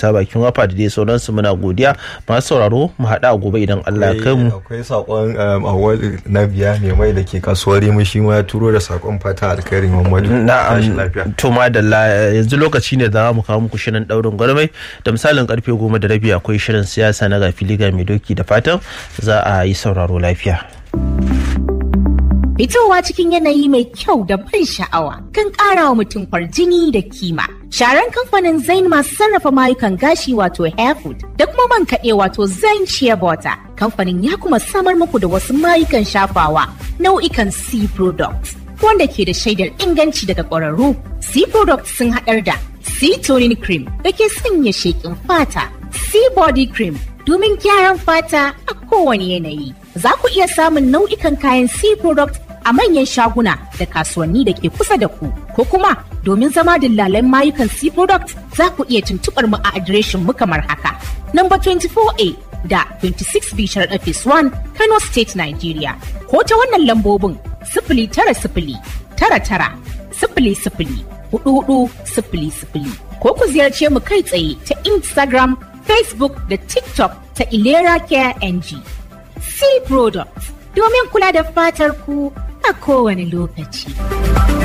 isa bakin wafa da dai sauransu muna godiya masu sauraro mu haɗa a gobe idan Allah ya kai mu akwai sakon awal na biya mai mai da ke kasuwar mu shi ma ya turo da sakon fata alkhairi Muhammadu na'am to madalla yanzu lokaci ne da za mu kawo muku shirin daurin gwarmai da misalin karfe goma da rabi akwai shirin siyasa na gafili ga mai doki da fatan za a yi sauraro lafiya. Fitowa cikin yanayi mai kyau da ban sha'awa kan ƙara wa mutum kwarjini da kima. Sharan kamfanin Zain masu sarrafa mayukan gashi wato Hairfood da kuma man kaɗe wato Zain Shea Butter. Kamfanin ya kuma samar muku da wasu mayukan shafawa nau'ikan C products wanda ke da shaidar inganci daga ƙwararru. C products sun haɗar da C toning cream da ke sanya sheƙin fata, C body cream domin gyaran fata a kowane yanayi. Za ku iya samun nau'ikan kayan C product a manyan shaguna da kasuwanni da ke kusa da ku ko kuma domin zama dillalan mayukan C product za ku iya tuntuɓar mu a adireshin mu kamar haka. Number 24A da 26B Sharaɗa Phase 1 Kano State Nigeria ko ta wannan lambobin sifili tara sifili tara tara sifili sifili hudu hudu sifili sifili ko ku ziyarce mu kai tsaye ta Instagram, Facebook da TikTok ta Ilera Care NG. C Products domin kula da fatar ku a kowane lokaci.